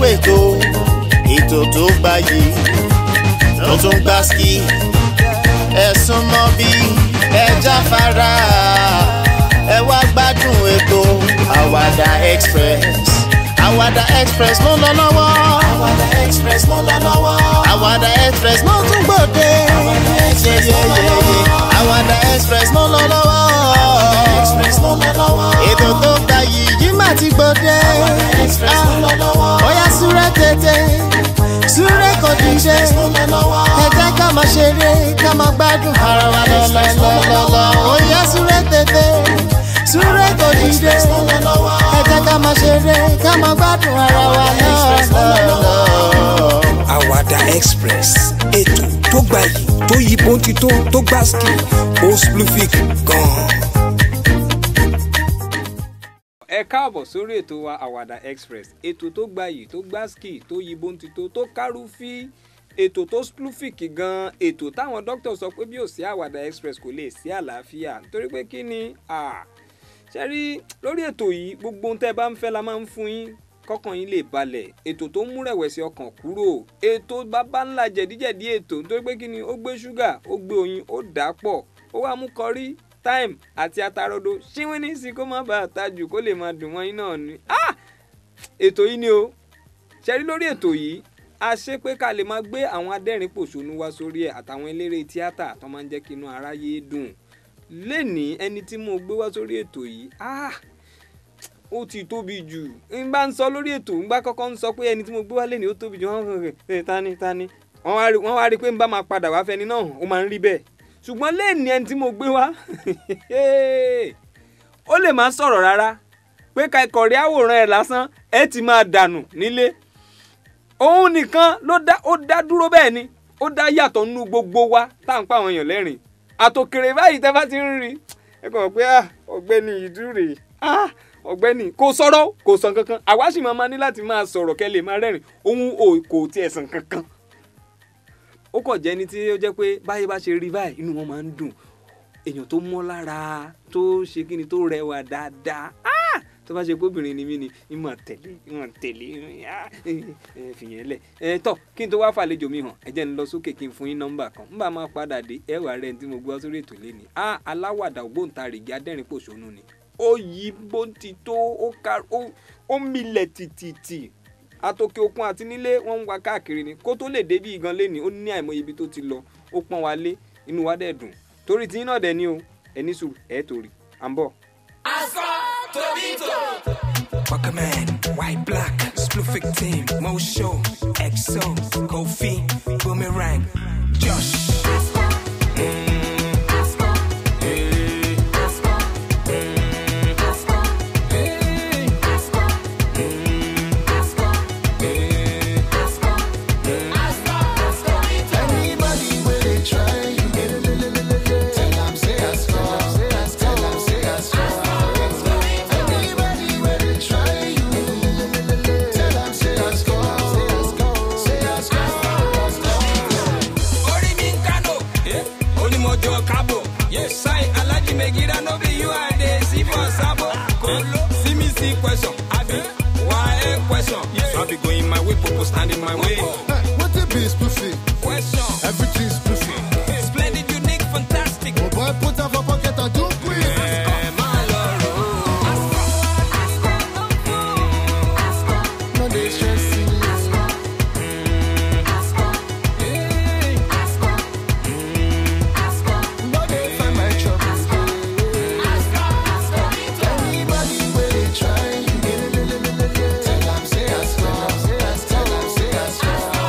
ètò ètò tó gbayì tó tún gbá ski ẹ̀sùn mọ́ bí ẹja fara ẹ wá gbádùn ètò àwàdà express àwàdà express ló lọ lọ́wọ́ àwàdà express ló lọ lọ́wọ́ àwàdà express ló tún gbòde yeyeyeye àwàdà express ló lọ lọ́wọ́ express ló lọ lọ́wọ́ ètò tó gbayì yìí má ti gbòde express ló lọ lọ́wọ́ bóyá súré tètè súré kò dìde ẹ jẹ́ ká máa ṣeré ká máa gbádùn ara wa lọ́lọ́lọ́lọ́ ó yá súré tètè súré kò dìde ẹ jẹ́ ká máa ṣeré ká máa gbádùn ara wa lọ́lọ́lọ́. àwàdà express ètò tó gbayì tó yí bóńtító tó gbá ski ó splufik gan-an. ẹ káàbọ̀ sórí ètò wa àwàdà express ètò tó gbayì tó gbáskì tó yí bóńtító tó kárúfí ètò tó splufik gan ètò táwọn dókítà sọ pé bí ò sí àwàdà express kò lè sí àlàáfíà nítorí pé kí ni ṣe rí lórí ètò yìí gbogbo ohun tẹ́ ẹ bá ń fẹ́ la máa ń fún yín kọ́kàn yín lè balẹ̀ ètò tó ń mú rẹ̀wẹ̀sì ọkàn kúrò ètò bàbá ńlá jẹ̀díjẹ̀dí ètò nítorí pé kí ni ó gbé ṣúgà ó gbé oyin ó dà á pọ̀ ó wá mú kọrí time àti atarodo ṣíwín ní sí kó má bàa tajù kó lè máa dùn wọ́n yín náà ni. Ah! ètò yìí ni o ṣẹ́rí lórí ètò yìí a ṣe pé ká lè máa gbé àwọn adẹ́rìn pòṣónú wá sórí ẹ̀ àtàwọn eléré tíátà tó máa ń jẹ́ kí inú aráyé dùn lénìí ẹni tí mo gbé wá sórí ètò yìí ah! ó ti tóbi jù n bá ń sọ lórí ètò n bá kọ́kọ́ ń sọ pé ẹni tí mo gbé wá lénìí ó tóbi jù wọ́n kàn kàn tani tani wọ́n wá rí i pé n bá máa padà wá fẹ́ni náà ó máa ń rí bẹ́ẹ̀ ṣùgbọ́n léèní ẹni tí mo gbé wá ó lè má sọ̀rọ̀ rárá pé ká ìkọ̀rí àwòrán ẹ̀ lásán ẹ ti máa dànù nílé òun nìkan ló dá ó dá dúró bẹ́ẹ̀ ni ó dá yàtọ̀ nínú gbogbo wa tá à ń pa àwọn èèyàn lẹ́rìn àtòkèrè báyìí tẹ́ bá ti ń rí ẹ kàn pé ọ̀gbẹ́ni ìdúrè ọ̀gbẹ́ni kò sọ̀rọ̀ kò sàn kankan àwa sì máa ní láti máa sọ̀rọ̀ kẹ́ lè máa rẹ́rìn òun kò tiẹ̀ sàn kankan ó kàn jẹ́ ní tí ó jẹ́ pé báyé bá ṣe rí báyìí inú wọn máa ń dùn èèyàn tó mọ́ lára tó ṣe kí ni tó rẹwà dáadáa tó bá ṣe pé obìnrin ni mí ni ìmọ̀ tẹ̀lé ìmọ̀ tẹ̀lé fìyẹn lẹ̀ ẹ tọ́ kí n tó wá fàlejò mi hàn ẹ jẹ́ n lọ sókè kí n fún yín nọ́mbà kan n bá máa padà dé ẹwà rẹ̀ tí mo gbọ́ sórí ètò lẹ́ni a aláwàdà ògbóǹtarìgì adẹ́rìn pòṣónú ni ó yí bó ti tó ó milẹ̀ tìtìtì atòkè òkun àti nílé wọn ń wa káàkiri ni kó tó lè débi gan lé ní ó ní àìmọye ibi tó ti lọ ó pọ́n wa lé inú wa dẹ̀ dùn torí tí náà dẹ̀ ni o ẹni sùn ẹ̀ torí à ń bọ̀. aṣọ tòbítò. Buckerman, white black, splufik team, Mo Show, EXO, Kofi, Boomerang, Josh. question. I be why a question. So I be going my way, people standing my way. Hey, what it be, Spoofy? Question. Everything's Spoofy. Splendid, unique, fantastic. Oh boy, put up a pocket and do please. Eh, my lord. No, they stressing. No, they find my trouble. Anybody where they try, tell 'em say I saw. Tell 'em say I saw.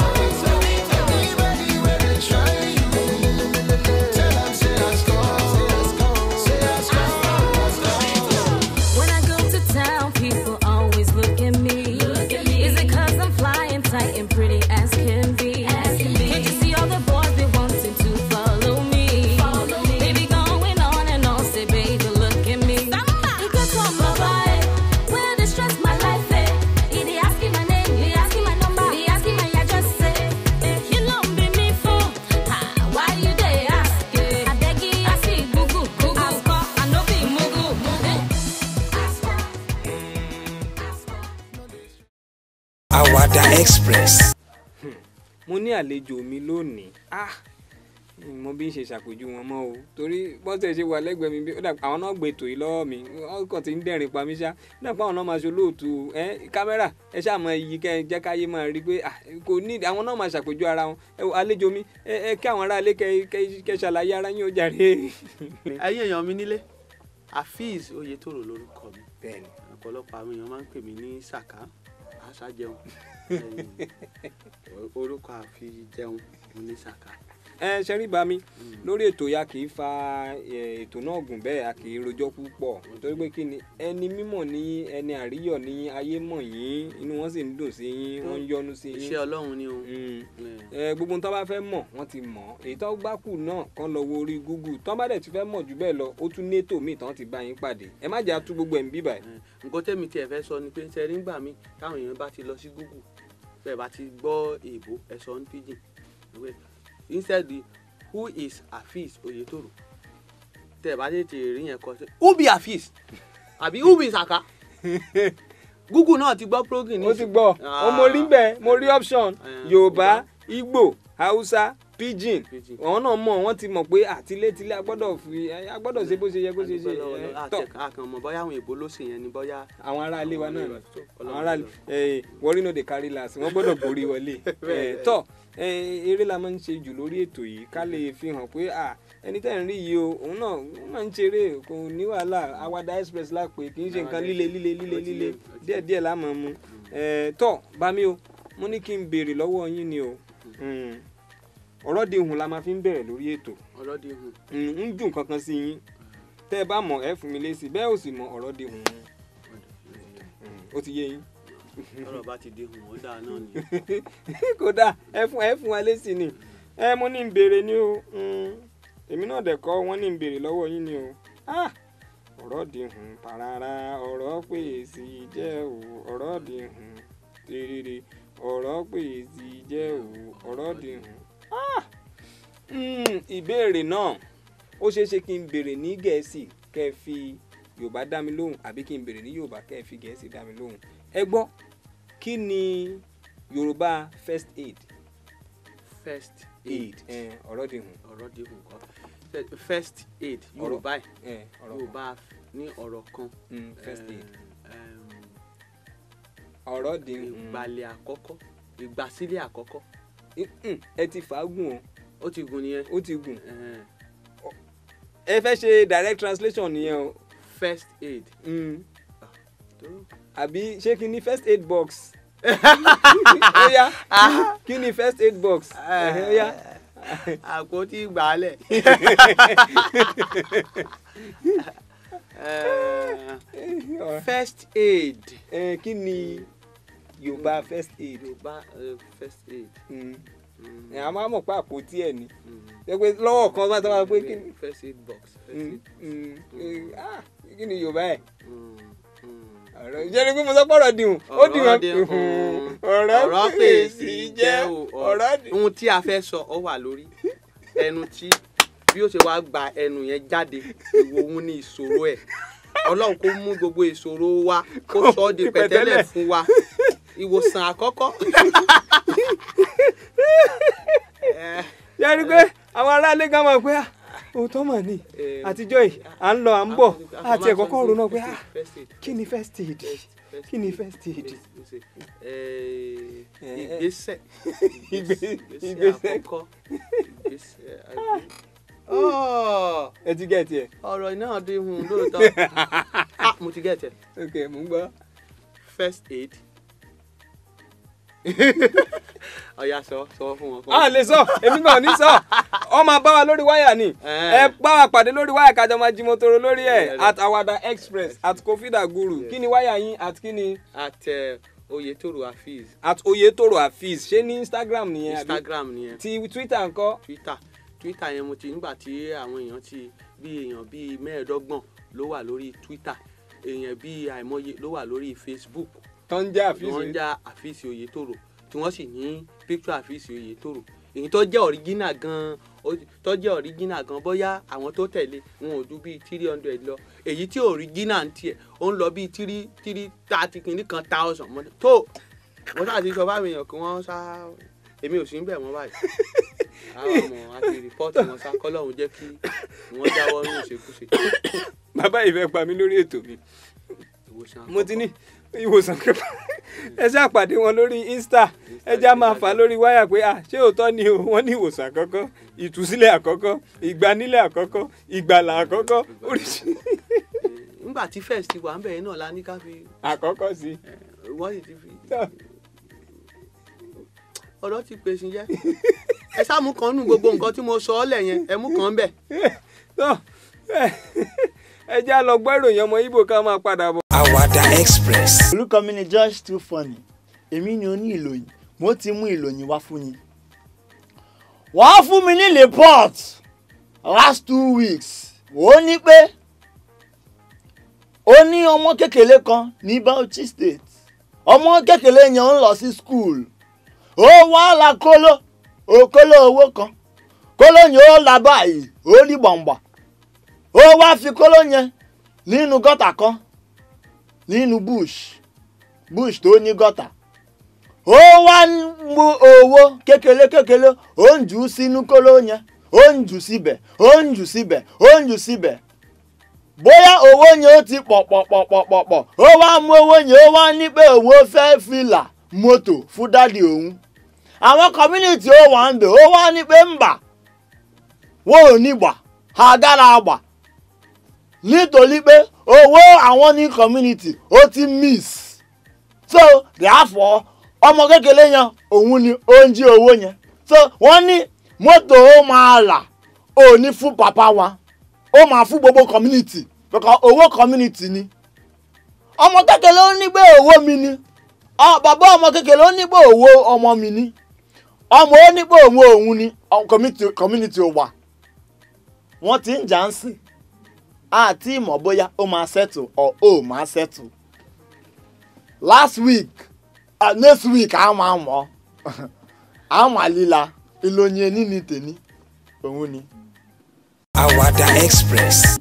Express. mo ní àlejò mi lónìí ah mo bí n ṣe ṣàpèjú wọn mọ́ o torí bọ́n tẹ̀ ṣe wà lẹ́gbẹ̀ẹ́ mi bí ó dà àwọn náà gbé ètò yìí lọ́wọ́ mi wọ́n kàn ti ń dẹ̀rìn pa mí ṣá ó dà pé àwọn náà máa ṣe olóòtú ẹ kámẹ́rà ẹ ṣáà mọ iyì kẹ ẹ jẹ́ káyé máa rí pé ah kò ní àwọn náà máa ṣàpèjú ara wọn ẹ wo àlejò mi ẹ ẹ kí àwọn aráalé kẹ kẹ kẹ ṣàlàyé ara yín ó jàre. ẹ̀yin èèyàn mi nílé afeez oyetoro lórúkọ mi bẹ́ẹ̀ni ọ̀pọ̀lọpọ̀ àwọn èèyàn máa ń pè mí ní saka aṣájẹun Ẹ̀yin, orúkọ àfijẹun mo ní saka. ẹ ṣẹ́rí bá mi lórí ètò ya kì í fa ẹ, ètò náà gùn bẹ́ẹ̀ a kì í rojọ́ púpọ̀ nítorí pé kí ni ẹni mímọ̀ ní ẹni àríyọ̀ ní ayé mọ̀ yín inú wọn sì ń dùn sí yín wọ́n ń yọ́nú sí yín iṣẹ́ ọlọ́run ni o. Mm. Ẹ̀, ẹ gbogbo tó bá fẹ́ mọ̀ wọ́n ti mọ̀ èyí tó bá kù náà kàn lọ wo orí google tó bá dẹ̀ ti fẹ́ mọ̀ jù bẹ́ẹ̀ lọ ó tún ní ètò míì tán ti bá yín pàdé ẹ má jẹ́ àtú gbogbo ẹ̀ ń bíbà ẹ̀, nǹkan tẹ́mi tiẹ̀ fẹ́ sọ ni pé ṣe rí ngbà mí táwọn èèyàn bá ti lọ sí google bẹ́ẹ̀ bá ti gbọ́ èèbó ẹ sọ ní pidgin Pé, instead the who is afeez oyetoro tẹ́ ẹ bá tètè rí yẹn kọ sí who be afeez àbí who be saka google náà ti gbọ́ program ní ó ti gbọ́ ó mo rí bẹ́ẹ̀ mo rí option Ah. yorùbá igbo hausa pidgin Pidgin. àwọn náà mọ̀ wọ́n ti mọ̀ pé àtilétilé agbọ́dọ̀ fi agbọ́dọ̀ ṣe bó ṣe yẹ kó ṣe ṣe ẹ, tọ́ àkànmọ̀ bọ́yá àwọn èèbó ló ṣe yẹn ni bọ́yá àwọn ará ilé wa náà ni Ọlọ́run àwọn ará ló. ilé wọ́rí no dey carry last wọ́n gbọ́dọ̀ borí wọlé Eh, tọ́ eh, eré la máa ń ṣe jù lórí ètò yìí ká lè fi hàn pé ah, ẹni tẹ́ ń rí yìí o òun náà ó máa ń ṣeré kò ní wàhálà awada express lápè kì í ṣe nǹkan líle líle líle Ó ti líle yé, ó ti yé. díẹ̀ díẹ̀ la máa mu Eh, tọ́ bami o mo ní kí n béèrè lọ́wọ́ yín ni o Mm. ọ̀rọ̀ di ihun la máa fi ń bẹ̀rẹ̀ lórí ètò ọlọ́dẹ hùn Mm, ń dùn kankan sí yín tẹ́ ẹ bá mọ̀ ẹ fún mi lésì bẹ́ẹ̀ ò sì mọ̀ ọ̀rọ̀ di ihun ó ti yé yín ọ̀rọ̀ bá ti dé hùn ó dáa náà ni kódà ẹ fún ẹ fún wa lésì ni ẹ mo ní n béèrè ni o Mm, èmi náà dẹ̀ kọ́ wọ́n ní n béèrè lọ́wọ́ yín ni o Ah, ọ̀rọ̀ di hùn parara ọ̀rọ̀ pè sí jẹ́ o ọ̀rọ̀ di hùn tèrèrè ọ̀rọ̀ pè sí jẹ́ o ọ̀rọ̀ di hùn. Ah, mm, ìbéèrè náà ó ṣeé ṣe kí n béèrè ní gẹ̀ẹ́sì kẹ́ ẹ fi yorùbá dá mi lóhùn àbí kí n béèrè ní yorùbá kẹ́ ẹ fi gẹ̀ẹ́sì dá mi lóhùn ẹ gbọ́ kí ni yorùbá first aid first aid aid ẹ, ọ̀rọ̀ di hùn ọ̀rọ̀ dé hùn kọ́ Ṣe- first aid yorùbá ẹ̀ ẹ, ọ̀rọ̀ yorùbá ní ọ̀rọ̀ kan Mm, first aid eh, em, ọ̀rọ̀ di hùn ìgbàlẹ̀ àkọ́kọ́ ìgbàsílẹ̀ àkọ́kọ́ Mm, ẹ ti fàágùn ó ti gùn nìyẹn o ó ti gùn Eh, ẹ fẹ́ ṣe direct translation nìyẹn o first aid Mm, tó àbí ṣé kí ni first aid box ó yá kí ni first aid box Ẹ̀hẹ́, ó yá àpótí ìgbàlẹ̀ Eh, first aid Ẹ, kí ni yorùbá first aid yorùbá eh, first aid Mm, Mm, ẹ, a máa mọ̀ pé àpótí ẹ̀ ni mm. ẹ pé lọ́wọ́ kan bá tọ́ pé kí ni first aid box first Mm, aid mm, eh, ah, kí ni yorùbá ẹ̀ Mm, mm. ọ̀rọ̀ ìjẹ́ni pé mo sọ pọ̀rọ̀ dìhun ó dìhun Ọ̀rọ̀ dé hùn. ọ̀rọ̀ ọ̀rọ̀ pè sí jẹ́ o ọ̀rọ̀ dì ohun tí a fẹ́ sọ ọ wà lórí ẹnu tí bí ó ṣe wá gba ẹnu yẹn jáde ìwò òun ní ìṣòro ẹ̀ ọlọ́run kó mú gbogbo ìṣòro wa kó sọ ọ́ di pẹ̀tẹ́lẹ̀ fún wa ìwòsàn àkọ́kọ́. Eh, yẹ́nì pé àwọn aráalé gan mọ̀ pé ah, òótọ́ mà ní Eh, àtijọ́ yìí à ń lọ à ń bọ̀ àti ẹ̀kọ́ kọ́ ronú pé ah, First aid, kí ni first aid first- first kí ni aid, first aid first aid. Eh, Eh, ìgbésẹ̀ ìgbé- ìgbésẹ̀ ìgbésẹ̀. àkọ́kọ́ ìgbésẹ̀ àgbẹ̀. Oh! ẹ ti gẹ̀ tiẹ̀ ọ̀rọ̀ náà dín hun lóòótọ́ ah mo ti get it ok mò ń gbọ́ first aid ọ̀ya sọ sọ fún wọn. fún a wọn. lè sọ èmi náà ní sọ ọ máa bá wa lórí wáyà ni Eh. ẹ bá wa pàdé lórí wáyà kájọ máa jimotoro lórí ẹ Eh. at awada express at kofida guru kí ni wáyà yín at kí ni at uh, oyetoro hafiz at oyetoro hafiz ṣé ní instagram nìyẹn àbí instagram nìyẹn ti twitter ńkọ́ twitter twitter yẹn mo ti nígbà tí àwọn èèyàn ti bí èèyàn bíi mẹ́ẹ̀ẹ́dọ́gbọ̀n ló wà lórí twitter èèyàn bíi àìmọye ló wà lórí facebook tó ń jẹ́ tí wọ́n hafiz ń já àfíìsì oyetoro tí wọ́n sì ní picture àfíìsì oyetoro èyí tó jẹ́ original gan ó- tó jẹ́ original gan bóyá àwọn tó tẹ̀lé wọn ò ju bíi three hundred lọ èyí tí original ń tiẹ̀ ó ń lọ bíi three three thirty kìíní kan thousand mọ́ tó wọ́n ṣáà ti sọ fáwọn èèyàn kí wọ́n sá èmi ò sí ń bẹ̀ wọ́n báyìí àwọn ọmọ àti rìpọ́ọ̀tì wọn sá kọ́lọ́hún jẹ́ kí wọ́n jáwọ́ ní ìṣekúṣe bàbá yìí fẹ́ pa mí lórí ètò mi ìwòsàn mo ti ní ìwòsàn kẹfà ẹ ṣáà pàdé wọn lórí insta ẹ já máa fà á lórí wáyà pé à ṣé òótọ́ ni o wọ́n ní ìwòsàn àkọ́kọ́ ìtúsílẹ̀ àkọ́kọ́ ìgbanílẹ̀ àkọ́kọ́ ìgbàlà àkọ́kọ́ oríṣi nígbà tí first ti wà ń bẹ̀rẹ̀ náà la ní ká fi àkọ́kọ́ sí eh, wọ́n sì ti fi i. ọ̀rọ̀ ti pèsè jẹ́ ẹ sáàmù kan nù gbogbo nǹkan tí mo sọ ọ́ lẹ̀ yẹn ẹ mú kan bẹ̀. tó ẹ já lọ gbọ́ ìròyìn ọmọ ibo ká máa padà bọ̀. Àwàdà Express. orúkọ mi ni Josh too funny èmi ni oní ìlòyìn mo ti mú ìlòyìn wá fún yín. wọ́n fún mi ní report last two weeks ó ní pé ó ní ọmọ kékeré kan ní Bauchi state ọmọ kékeré yẹn ń lọ sí school ó wá la kóló ó kóló owó kan kóló yẹn ó la báyìí ó rí gbọ̀ngbọ̀n ó wá fi kóló yẹn nínú gọ́tà kan nínú bush bush tó ní gọ́tà ó wá ń mú owó kékeré kékeré ó ń jù ú sínú kóló yẹn ó ń jù síbẹ̀ ó ń jù síbẹ̀ ó ń jù síbẹ̀ bóyá owó yẹn ó ti pọ̀ pọ̀ pọ̀ pọ̀ pọ̀ pọ̀ ó wá mú owó yẹn ó wá ní pé òun ó fẹ́ fìlà mọ́tò fún dádì òun àwọn community ó wà ń bẹ̀ ó wá ní pé ń bà wọn ò ní gbà àgàrà àgbà nítorí pé owó àwọn ní community ó ti miss so therefore ọmọ kékeré yẹn òun ni ó ń jí owó yẹn so wọ́n ní mọ́tò ó máa rà ó ní fún papa wa ó máa fún gbogbo community because owó community ni ọmọ kékeré ó ní pé owó mi ni ọ bàbá ọmọ kékeré ó ní pé owó ọmọ mi ni ọmọ ó ní pé òun òun ni ọ, community community ò wà wọ́n ti ń jà ń sìn àti ìmọ̀ bóyá ó máa settle or ó máa settle last week uh, next week a máa mọ̀ a máa líla ìlòyìn ẹni ní tèmi òun ni. Àwàdà Express.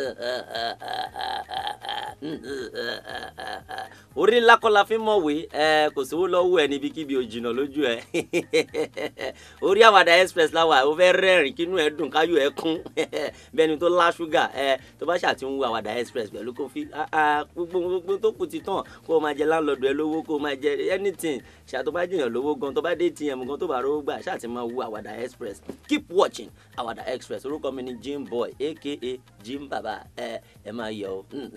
orí ńlá kọ́ la fi mọ̀wé ẹ kò sówó lọ́wọ́ ẹ níbikíbi ò jìnnà lójú ẹ orí àwàdà express láwà ó fẹ́ rẹ́rìn kínú ẹ dùn káyọ̀ ẹ kún bẹ́ẹ̀ni tó lá ṣúgà ẹ tó bá ṣàti ń wo àwàdà express pẹ̀lú kó fi ah, ah, gbogbo gbogbo tó kù ti tàn kó o máa jẹ láńlọ́ọ̀dù ẹ lówó kó o máa jẹ anything ṣá tó bá jìyàn lówó gan tó bá dé tm gan tó bá rówó gbà ṣáà ti máa wo àwàdà express keep watching àwàdà express orúkọ mi ni jim boy aka jim baba ẹ ẹ máa yọ ọ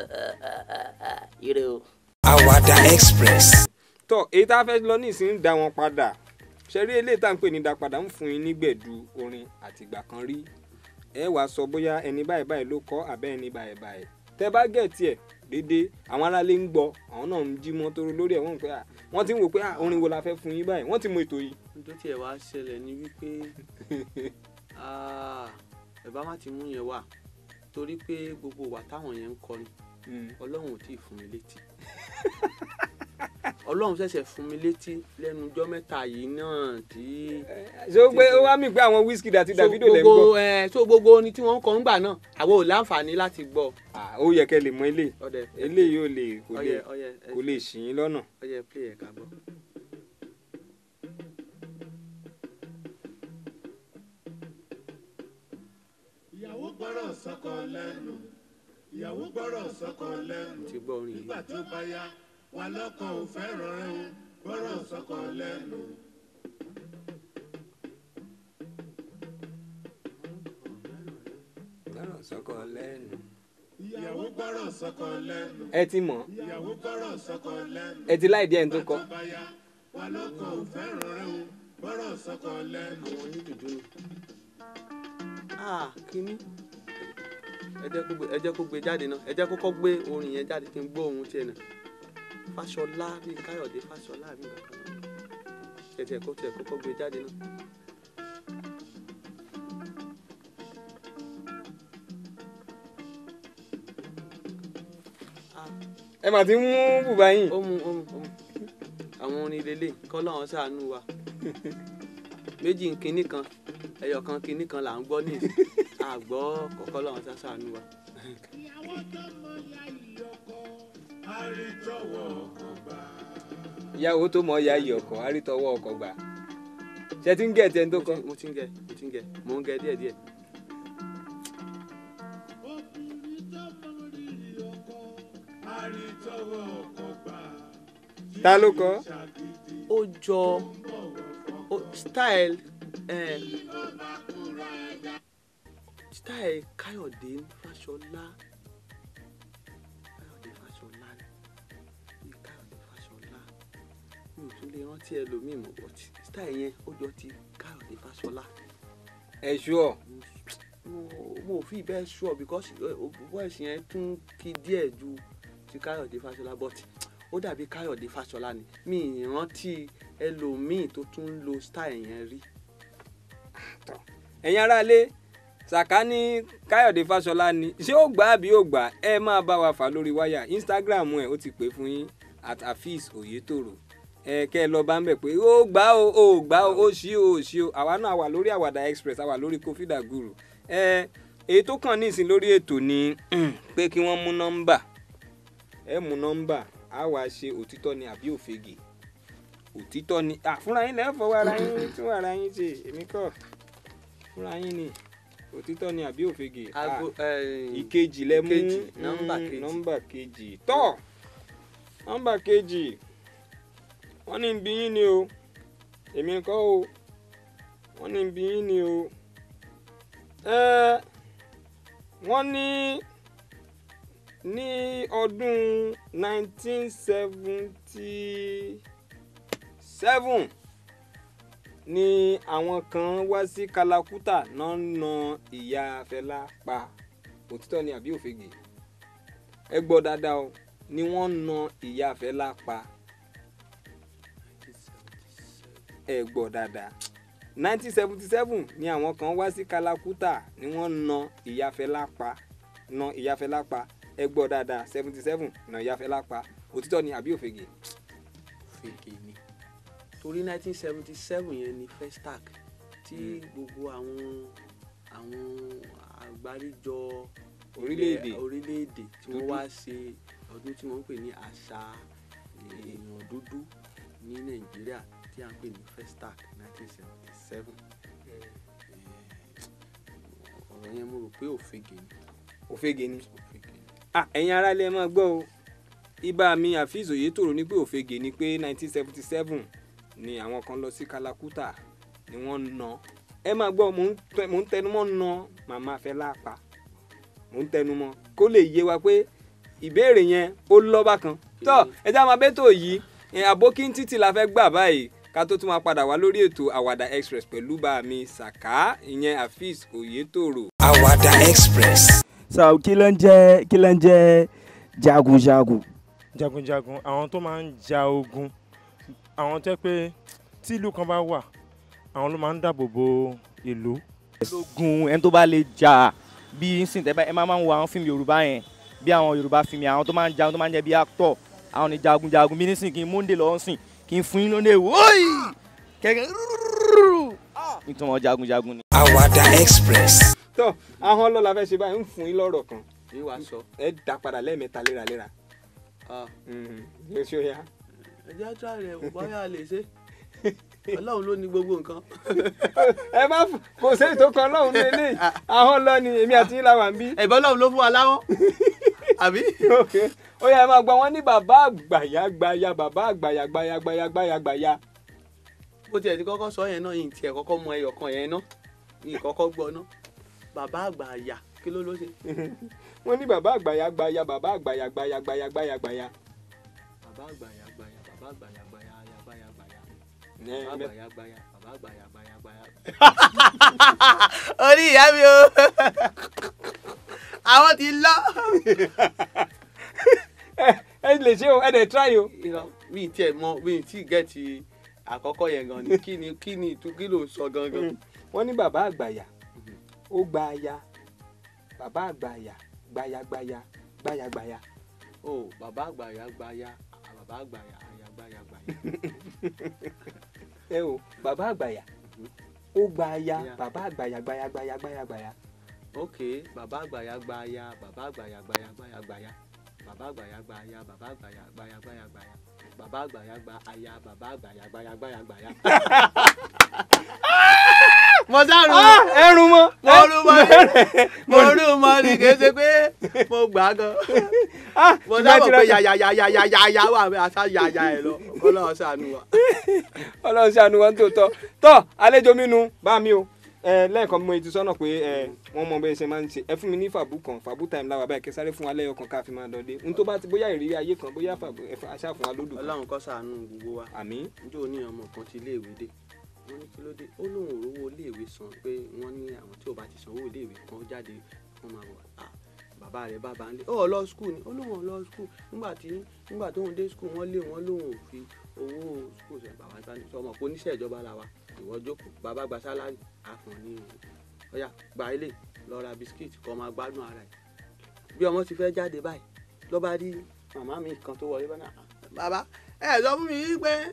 ire o. Àwàdà Express. tọ èyí tá a fẹ́ lọ nísìnyí dá wọn padà ṣẹ́rí eléyìí tá à ń pè ní dá padà ń fún yín nígbẹ̀du orin àtìgbà kan rí ẹ wàá sọ bóyá ẹni báyìí báyìí ló kọ àbẹ́ ẹni báyìí báyìí tẹ bá gẹ̀ẹ́tì ẹ̀ déédéé àwọn aráalé ń gbọ́ àwọn náà ń jí mọ́tò lórí ẹ̀ wọ́n ń pẹ́ à wọ́n ti ń wò pé à orin wo la fẹ́ fún yín báyìí wọ́n ti mọ ètò yìí. tó tiẹ̀ wá ṣẹlẹ̀ ni wípé ah, ẹ bá má ti mú yẹn wá torí pé gbogbo wà táwọn yẹn ń kọrin ọlọ́run ò tí ì fún mi létí ọlọ́run ṣẹ̀ṣẹ̀ fún mi létí lẹ́nu ọjọ́ mẹ́ta yìí náà tí. ṣé ó gbé ó wá mí pé àwọn Wizkid àti so Davido lẹ́ ń gbogbo gbọ́ ẹ so gbogbo orin tí wọ́n ń kọ ńgbà náà àwọn ò láǹfààní láti gbọ́. Ah, ó yẹ kẹ́ lè mọ eléyìí ọdẹ eléyìí ò lè kò lè ọyẹ ọyẹ kò lè ṣì yín lọ́nà. ọyẹ play ẹ ká gbọ́. ìyàwó gbọ́rọ̀ sọ́kọ lẹ́nu ìyàwó gbọ́rọ̀ sọ́kọ lẹ́nu ti gbọ́ orin yìí. nígbà tó bá yá wà lọ́kàn ò fẹ́ràn rẹ̀ o gbọ́rọ̀ sọ́kọ lẹ́nu. gbọ́rọ̀ sọ́kọ lẹ́nu. ìyàwó gbọ́rọ̀ sọ́kọ lẹ́nu ẹ ti mọ̀ ìyàwó gbọ́rọ̀ sọ́kọ lẹ́nu. ẹ ti láì díẹ̀ ní tó kọ. tó bá yá wà lọ́kàn ò fẹ́ràn rẹ̀ o gbọ́rọ̀ sọ́kọ lẹ́nu. àwọn onídùúdú ni. ah kínní ẹ jẹ́ kó gbé ẹ jẹ́ kó gbé jáde náà ẹ jẹ́ kókó gbé orin yẹn jáde kí n gbọ́ ohun tiẹ̀ náà fàṣọlá bí káyọ̀dé fàṣọlá bí kankan náà ẹ tiẹ̀ kó tiẹ̀ kókó gbé jáde náà. Ah, ẹ mà ti ń mú bùbá yín. ó mu ó mu ó mu àwọn orin lélẹ̀ kọ́ lọ́wọ́ ṣàánú wa méjì kínní kan ẹyọ kan kínní kan là ń gbọ́ ní ìsìn àgbọ̀ kọ́kọ́ lọ́wọ́ ṣàánú wa. ìyàwó tó mọ ya ìyọkọ àrítọ́wọ́ ọkọ gbà. ìyàwó tó mọ ya iyì ọkọ àrítọwọ́ ọkọ gbà ṣe ti ń gẹ̀ tẹ́ ń tó mo kọ́ ti- mo ti ń gẹ mo ti ń gẹ mo ń gẹ díẹ̀ díẹ̀. àrítọ́wọ́ ọkọ̀ gbà ta ló kọ́ ó jọ ó style eh, style káyọ̀dé fáṣọlá káyọ̀dé fáṣọlá ni káyọ̀dé fáṣọlá mi ò tún lè rántí ẹlòmíì mọ̀ but style yẹn ó jọ ti káyọ̀dé fáṣọlá ẹ ṣúọ mo mo ò fi bẹ́ẹ̀ sure because voice yẹn tún kí díẹ̀ ju ti káyọ̀dé fáṣọlá but ó dàbí káyọ̀dé fáṣọlá ni mi ì rántí ẹlòmíì tó tún ń lo style yẹn rí. ẹ̀yin aráalé sàká ní káyọ̀dé fáṣọlá ni ṣé ó gbà àbí ó gbà ẹ máa bá wa fà lórí wáyà instagram ẹ̀ ó ti pè fún yín at afis oyetoro ẹ kẹ́ ẹ lọ bá ń bẹ̀ pé ó gbà ó ó gbà ó ó ṣí ó ó ṣí ó àwa náà wà lórí àwàdà express àwa lórí kófídà guru ẹ èyí tó kàn ní ìsìn lórí ètò ni pé kí wọ́n mú nọ́mbà ẹ mú nọ́mbà á wàá ṣe òtítọ́ ni àbí òfegè òtítọ́ ni à fúnra yín lẹ́ẹ̀ fọwọ́ ara yín tún ara yín ṣe èmi kọ́ fúnra yín ni òtítọ́ ni àbí òfegè à, aago eh, ìkejì lẹ mú ìkejì, nọ́mbà mm, kejì. nọ́mbà kejì tọ́ nọ́mbà kejì wọ́n ní bí yín ni o èmi kọ́ o wọ́n ní bí yín ni o ẹ wọ́n ní ní ọdún nineteen seventy seven ni àwọn kan wá sí kalakuta náà na ìyá Fẹlá pa òtítọ́ ni àbí òfegè ẹ gbọ́ dáadáa o ni wọ́n na ìyá Fẹlá pa ẹ gbọ́ dáadáa nineteen seventy seven ni àwọn kan wá sí kalakuta ni wọ́n na ìyá Fẹlá pa na ìyá Fẹlá pa ẹ gbọ́ dáadáa seventy seven na ìyá Fẹlá pa òtítọ́ ni àbí òfegè fèkè ni torí nineteen seventy seven yẹn ni festac tí gbogbo àwọn àwọn àgbáríjọ Orílẹ̀-èdè. ilẹ̀- orílẹ̀-èdè tí wọ́n Dúdú. wá ṣe ọdún tí wọ́n ń pè ní àṣà èèyàn dúdú ní nàìjíríà tí à ń pè ní festac nineteen seventy seven ọ̀rọ̀ yẹn mo rò pé òfegè ni òfegè ni. òfegè ni. Ah, ẹ̀yin ará ilé ẹ máa gbọ́ o ibà mi àfíìs òyetòrò ní pé òfegè ni pé 1977 ni àwọn kan lọ sí kalakuta ni wọ́n na ẹ máa gbọ́ mò ń tẹ- mò ń tẹnumọ́ na màmá Fẹlá pa mò ń tẹnumọ́ kó lè yé wa pé ìbéèrè yẹn ó lọ́ba kan tọ́ ẹ já máa bẹ́tò yìí ẹ, àbókí títì la fẹ́ gbà báyìí ká tó tún máa padà wá lórí ètò àwàdà express pẹ̀lú bá mi sàká ìyẹn àfíìs òyetòrò. Àwàdà Express. so kí ló ń jẹ́ kí ló ń jẹ́ jagunjagun. jagunjagun àwọn tó máa ń ja ogun àwọn tẹ́ pé tí ìlú kan bá wà àwọn ló máa ń dáàbò bo ìlú. lógun ẹni tó bá lè jà bí nsìn tẹ́ bá ẹ máa máa ń wo àwọn fíìmù yorùbá yẹn bí àwọn yorùbá fíìmù yẹn àwọn tó máa ń jagun tó máa ń jẹ́ bí actor àwọn ni jagunjagun bí nísìn kí n múndé lọ́wọ́ sìn kí n fún yín lóde wóyì kẹ̀kẹ́ nítorí jagunjagun ni. Àwàdà Express. tọ́ ahọ́n lọ́la fẹ́ ṣe báyìí ń fún yín lọ́rọ̀ kan ní wàá sọ ẹ dá padà lẹ́ẹ̀mẹ́ta léraléra. ah, yóò ṣe ó yá. ẹ jẹ́ àtúrà rẹ̀ kò báyà lè ṣe ọlọ́run ló ní gbogbo nǹkan. ẹ má f- kò sí ètò kan lọ́hùn ní eléyìí ahọ́n lọ ni èmi àti yín la wà ń bí. ẹ̀bọ́n ọlọ́run ló fún wa láwọn àbí. Okay. ó yá ẹ máa gbọ́ wọn ní bàbá àgbàyà gbaya bàbá àgbàyà gbaya gbaya gbaya gbaya. bó tiẹ̀ ti kọ́kọ́ sọ yẹn náà yìí tiẹ̀ kọ́kọ́ mọ ẹyọ kan yẹn náà yìí kọ́kọ́ gbọ́ náà bàbá àgbà àyà kí ló ló ṣe. wọ́n ní bàbá àgbàyà gbaya bàbá àgbàyà gbaya gbaya gbaya gbaya. bàbá àgbà àyà gbàyà bàbá àgbà àyà gbàyà àyà gbàyà gbàyà Ẹ, bàbá àgbà ẹ, àyà gbàyà bàbá àgbà àyà gbàyà gbàyà. orí ìyá mi o àwọn ti lọ. ẹ ẹ lè ṣe o ẹ dẹ̀ try o. irọ́ mi ì tiẹ̀ mọ mi ì tí ì gẹ̀ẹ́tì àkọ́kọ́ yẹn gan ni kí ni kí ni ìtú kí ló ń sọ gangan. wọ́n ní bàbá àgbàyà ó gba aya bàbá àgbàyà gbaya gbaya gbaya gbaya. o bàbá àgbà àyà gbàyà bàbá àgbà àyà àyà gbàyà gbàyà. ẹ o bàbá àgbàyà ó gba aya Yeah. bàbá àgbàyà gbaya gbaya gbaya gbaya. ok bàbá àgbàyà gbàyà bàbá àgbàyà gbàyà gbàyà gbàyà bàbá àgbàyà gbàyà bàbá àgbàyà gbàyà gbàyà gbàyà bàbá àgbàyàgbà aya bàbá àgbàyàgbàyàgbàyàgbàyà. mo sáré ẹrù mọ. mo rú mọ ni mo rú mọ ni kì í ṣe pé mo gbà á gan mo sábà pé yàyàyàyàyàyà wà mí àṣà yàyà ẹ lọ ọlọ́run ṣàánú wa. ọlọ́run ṣàánú wa ní tòótọ́ tọ́ àlejò mi nu bá mi o ẹ lẹ́ẹ̀kan mo ti sọ́nà pé ẹ wọ́n mọ bẹ́ẹ̀ ṣe máa ń ṣe ẹ fún mi ní fàbú kan fàbú time láwa báyìí kẹsàrẹ́ fún wa lẹ́yọ̀ kan ká fi máa dọ̀dé n tó bá ti bóyá ìrírí ayé kan bóyá fàbú ẹ fà- aṣáà fún wa lódù kan ọlọ́run kó ṣàánú gbogbo wa àmín njó ní ọmọ kan ti iléèwé dé wọ́n ní kí ló dé ó lóun ò rówó iléèwé san pé wọ́n ní àwọn tí ò bá ti sanwó iléèwé kan jáde wọ́n máa wà á bàbá rẹ̀ bàbá ń lé ó lọ skul ni ó lóun ò lọ skul nígbà tí nígbà tóun dé skul wọ́n lé wọn lóun ò fi owó skul sẹ bàbá gbani sọmọ pé oníṣẹ́ ìjọba la wa ìwọ jókòó bàbá gba sálárì á fún ọ ní ọyà gba ilé lọ ra bisikíìtì kó máa gbádùn ara ẹ̀ bí ọmọ ti fẹ́ jáde báyìí ló bá rí màmá mi kan tó wọlé bá náà bàbá ẹ sọ fún mi pé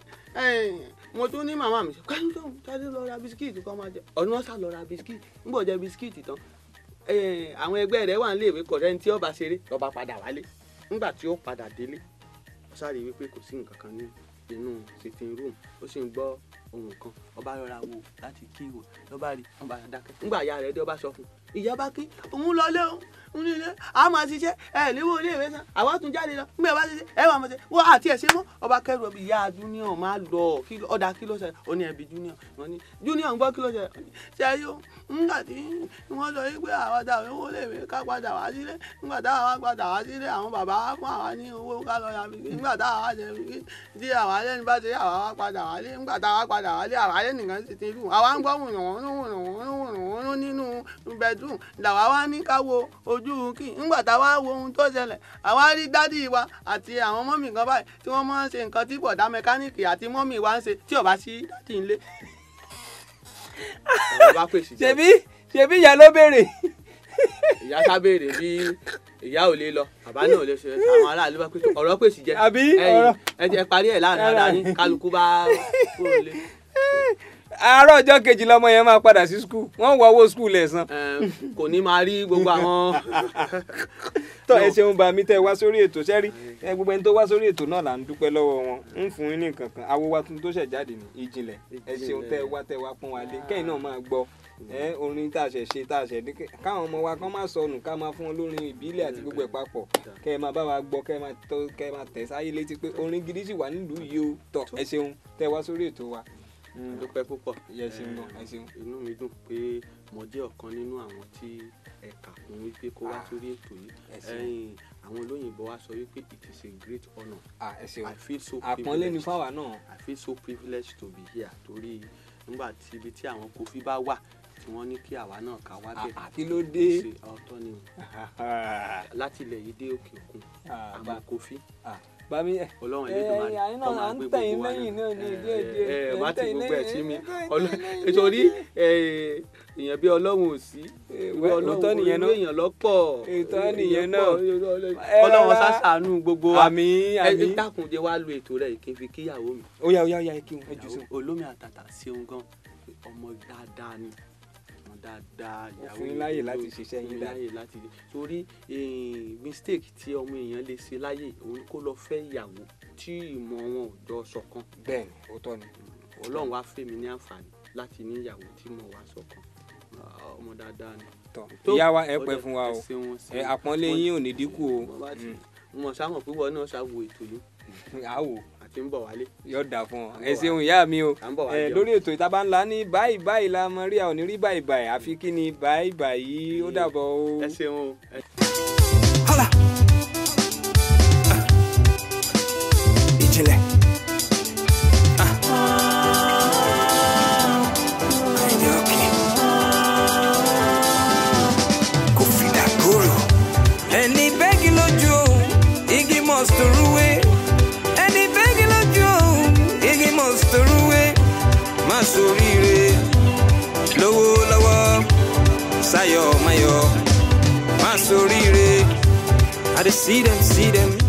mo tún ní màmá mi sọ káyọ̀ tó ń jáde lọ ra bisikíìtì kó máa jẹ ọ̀nà ọ̀sà lọ ra bisikíìtì ń bọ̀ jẹ bisikíìtì tán eh, àwọn ẹgbẹ́ rẹ̀ wà nílé ìwé kọ̀ọ̀rẹ́ ní tí ọba ṣeré lọ́ba padà wálé nígbà tí ó padà délé ó sáré wípé kò sí nǹkan kan ní inú sitting room ó sì ń gbọ́ ohun kan ọba rọra wo láti kí wò lọ́ba rí ọba dákẹ́ nígbà ìyá rẹ̀ dé ọba sọ fún un ìyá bá kí òun lọ lé òun òun nílé a máa ṣiṣẹ́ ẹ léwó ilé ìwé san àwa tún jáde lọ nígbà bá ṣiṣẹ́ ẹ wà máa ṣe wọ́n àti ẹ̀ ṣe mọ́ ọba kẹrù ọbí ìyá junior máa lọ kí ló- ọ̀dà kí ló ṣe ó ní ẹbí junior wọ́n ní junior ń gbọ́ kí ló ṣe ó ní, ṣe yóò nígbà tí wọ́n sọ wípé àwọn dàbí owó lè wé ká padà wá sílé nígbà táwa wá padà wá sílé àwọn bàbá wa fún àwa ní owó ká lọ yàbí nígbà táwa wá ṣe wípé tí àwa lẹ́nu bá ṣe àwa wá padà wálé nígbà táwa padà wálé àwa lẹ́nu nìkan sì ti lù àwa ń gbọ́ wùnàwọ́nú wùnàwọ́nú wùnàwọ́nú nínú bedroom làwa wá ní ká wo ojú kí nígbà táwa wo ohun tó ṣẹlẹ̀ àwa rí dádì wa àti àwọn mọ́mì kan báyìí tí wọ́n máa ń ṣe nǹkan tí bọ̀dá mẹkáníìkì àti mọ́mì wa ń ṣe tí ò bá sí dádì ńlé. ọ̀rọ̀ bá pèsè jẹ́ ṣebí ṣebí ìyá ló béèrè ìyá sábẹ́rẹ̀ bí ìyá ò lè lọ bàbá náà ò lè ṣe àwọn aráàlú bá pèsè ọ̀rọ̀ pèsè jẹ́ Àbí ẹ̀yin ọ̀rọ̀- ẹ jẹ́ parí ẹ̀ láàrin ara yín kálukú bá kúrò lé àárọ̀ ọjọ́ kejì lọmọ yẹn máa padà sí skul wọ́n wọ owó skul ẹ̀ san Ẹm, kò ní máa rí gbogbo àwọn tọ́ ẹ ṣeun bá mi tẹ́ ẹ wá sórí ètò sẹ́rí ẹ gbogbo ẹni tó wá sórí ètò náà là ń dúpẹ́ lọ́wọ́ wọn ń fún yín ní nǹkan kan awo wa tuntun tó ṣẹ̀ jáde ní ìjìnlẹ̀ ẹ ṣeun tẹ́ ẹ wá tẹ́ ẹ wá pọ́n wa lé kẹ́yìn náà máa gbọ́ ẹ orin tá a ṣẹ̀ ṣe tá a ṣẹ̀ ní káwọn ọmọ wa kán má sọnù ká máa fún wọn lórin ìbílẹ̀ àti gbogbo ẹ̀ papọ̀ kẹ́ ẹ máa bá wa gbọ́ kẹ́ ẹ máa tọ́ kẹ́ ẹ máa tẹ̀ sáyé létí pé orin gidi sì wà nílùú yìí o tọ́ ẹ ṣeun tẹ́ ẹ wá sórí ètò wa dúpẹ́ púpọ̀ ẹ ṣeun gan ẹ ṣeun. inú mi dùn pé mo jẹ́ ọ̀kan nínú àwọn tí ẹ̀ka kún wípé kó wá sórí ètò yìí ẹ ṣeun. Ẹ̀yin, àwọn olóyìnbó wa sọ wípé it is a great honour Ah, ẹ ṣeun I feel so àpọ́nlé ni privileged. fáwa náà I feel so privileged to be here torí nígbà tí ibi tí àwọn kofi bá wà tí wọ́n ní kí àwa náà ká wá bẹ̀. Ah, ah, kí ló dé? ṣe ọ̀tọ̀ ni o láti ilẹ̀ yìí dé òkè òkun Ah, àmọ́ bá- kofi bami ẹ ọlọ́run ẹ, Elédùmarè ẹ̀yin àyín náà kó máa à ń gbé tẹ̀yìn gbogbo wa lẹ́yìn náà ní Ẹ, díẹ̀ díẹ̀. ẹ, Ẹ ń má ti tẹ̀yìn gbogbo ẹ̀ lẹ́yìn, sí mi ẹ ń tẹ̀yìn Ọlọ́- lẹ́yìn. nítorí ẹ, èèyàn bí ọlọ́run ò sí wẹ́, Bí ọlọ́run òótọ́ nìyẹn náà. orí èèyàn lọ́pọ̀ Òótọ́ èèyàn nìyẹn pọ̀, náà. Ẹ ọlọ́run rọra. ṣàṣàánú gbogbo wa àmì ẹ àmì. dákun jẹ́ wá lu ètò rẹ̀ kí n fi kíyàwó mi ó yá ó yá ó yá ẹ kí wọn ẹ jù sí wọn. olómi àtàtà ṣeun gan ọmọ dáadáa ni ọmọ dáadáa ìyàwó fún yín mi láyè ló- láti ṣiṣẹ́ fún yín mi dáadáa. láyè láti torí eh, mistake tí ọmọ èèyàn lè ṣe láyè òun kó lọ fẹ́ ìyàwó tí ìmọ̀ wọn ò jọ ṣọ̀kan bẹ́ẹ̀ni òótọ́ ni. ọlọ́run wá fẹ́ mi ní àǹfààní láti ní ìyàwó tí mo wá ṣọ̀kan Ah, ọmọ dáadáa ni. tọ́ Tó, ìyá wa ẹ ó pẹ́ dẹ̀- fún wa o ẹ ṣeun, ẹ ṣeun. àpọ́nlé Mo- yín ò ní dínkù o mo bá ti- mo sáwọn púpọ̀ náà ṣàwò ètò yìí àwò àti ń bọ̀ wálé. yóò dà fún ọ À ń ẹ bọ̀ ṣeun ìyá mi o à ń bọ̀ wá ẹ jẹun. lórí ètò ìtaba ńlá ní báyìí báyìí la mọ rí àwọn onírí báyìí báyìí àfi kí ni báyìí báyìí ó dàbọ̀ o. ẹ ṣeun o. ẹ Hala. Ah. Ìjìnlẹ̀. Ah. Àyìndé Òkè. Kòfì Dàgóró. ẹni bẹ́ẹ̀gì lójú o igi must rúwé ẹni bẹ́ẹ̀gì lójú o igi must rúwé má soríire lówó lọ́wọ́ sáyọ̀ mayọ̀ má soríire i dey see them see them